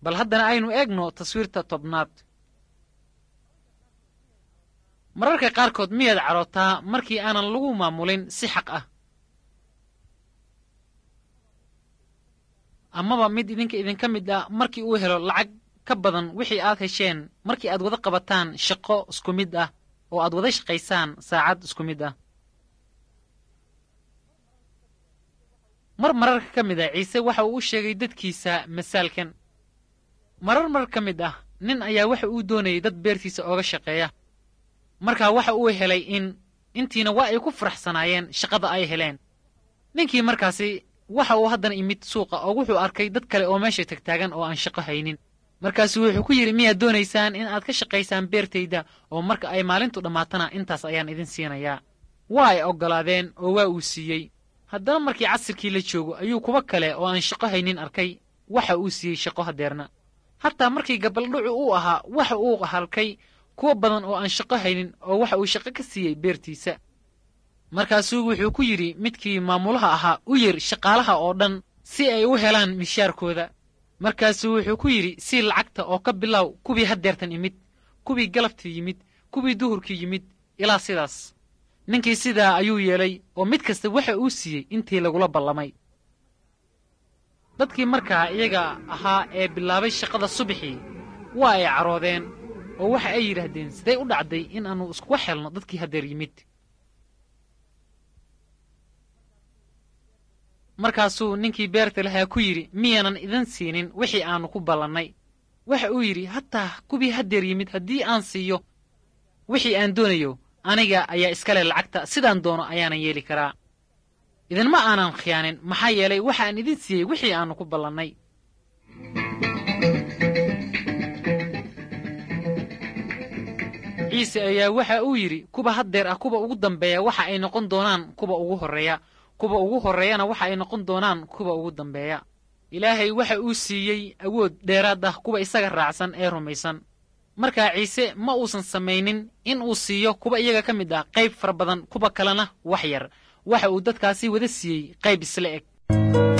bal haddana aynu eegno taswiirta tobnaad mararka qaarkood miyaad cadhootaa markii aanan lagu maamulin si xaq ah amaba mid idinka idinka mid ah markii uu helo lacag ka badan wixii aad hesheen markii aad wada qabataan shaqo isku mid ah oo aad wada shaqaysaan saacad isku mid ah mar mararka ka mid ah ciise waxa uu u sheegay dadkiisa masaalkan marar mar ka mid ah nin ayaa waxa uu doonayay dad beertiisa ooga shaqeeya markaa waxa uu helay in intiina waa ay ku faraxsanaayeen shaqada ay heleen ninkii markaasi waxa uu haddana imid suuqa oo wuxuu arkay dad kale oo meesha tagtaagan oo aan shaqo haynin markaasu wuxuu ku yidhi miyaad doonaysaan in aad ka shaqaysaan beertayda oo marka ay maalintu dhammaatana intaas ayaan idin siinayaa waa ay oggolaadeen oo waa uu siiyey haddana markii casirkii la joogo ayuu kuwa kale oo aan shaqo haynin arkay waxa uu siiyey shaqo hadeerna hataa markii gabaldhucu uu ahaa waxa uu halkay kuwa badan oo aan shaqo haynin oo waxa uu shaqo ka siiyey beertiisa markaasuu wuxuu ku yidhi midkii maamulaha ahaa u yir shaqaalaha oo dhan si ay u helaan mishaarkooda markaasuu wuxuu ku yidhi sii lacagta oo ka bilow kuwii hadeertan imid kuwii galabtii yimid kuwii duhurkii yimid ilaa sidaas ninkii sidaa ayuu yeelay oo mid kasta waxa uu siiyey intii lagula ballamay dadkii markaa iyaga ahaa ee bilaabay shaqada subaxii waa ay caroodeen oo waxa ay yidhaahdeen sidee u dhacday in aannu iskuga xelno dadkii hadeer yimid markaasuu ninkii beerta lahaa ku yidhi miyaanan idin siinin wixii aannu ku ballannay waxa uu yidhi hataa kuwii hadeer yimid haddii aan siiyo wixii aan doonayo aniga ayaa iskale lacagta sidaan doono ayaanan yeeli karaa idinma aanan khiyaanin maxaa yeelay waxaan idin siiyey wixii aannu ku ballannay ciise ayaa waxa uu yidhi kuwa haddeer ah kuwa ugu dambeeya waxa ay noqon doonaan kuwa ugu horreeya kuwa ugu horreeyana waxa ay noqon doonaan kuwa ugu dambeeya ilaahay waxa uu siiyey awood dheeraad ah kuwa isaga raacsan ee rumaysan markaa ciise ma uusan samaynin in uu siiyo kuwa iyaga ka mid ah qayb fara badan kuwa kalena wax yar waxa uu dadkaasi wada siiyey qayb isla eg